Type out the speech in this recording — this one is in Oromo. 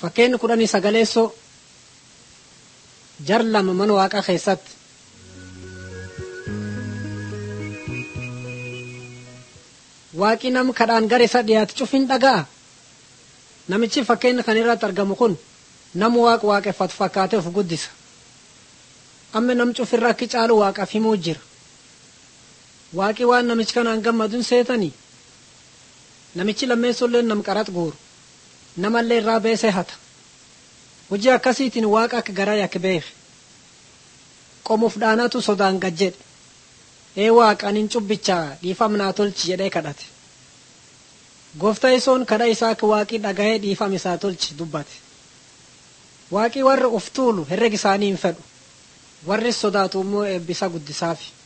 Fakkeenyi kudhanii sagaleessoo jar lama mana waaqaa keessatti waaqi nam kadhaan gara isa dhiyaate cufin dhaga'a. Namichi fakkeenya kan irratti argamu kun nama waaqa waaqeffatu fakkaatee of guddisa. Amma nam cufirra akki caalu waaqaaf himuu jira. Waaqi waan namichi kanaan gammaduun seetanii namichi lammeessollee nam qarax guuru namallee irraa beesee hata. Hojii akkasiitiin waaqa akka garaa yakka beeke. Qomuuf dhaanatu sodaan gad jedhe. Ee waaqa anin cubbichaa dhiifam naa tolchi jedhee kadhate. Gooftaa isoon kadha isaa akka waaqii dhagahee dhiifam isaa tolchi dubbate. Waaqii warra of tuulu herreg isaanii hin fedhu. Warri sodaatu immoo eebbisa guddisaafi.